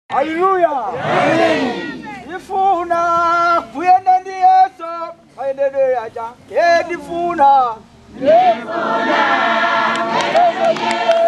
haleluya ndifuna kuyenda ndi yesu mayendedwe yaja ye ndifuna ndifuna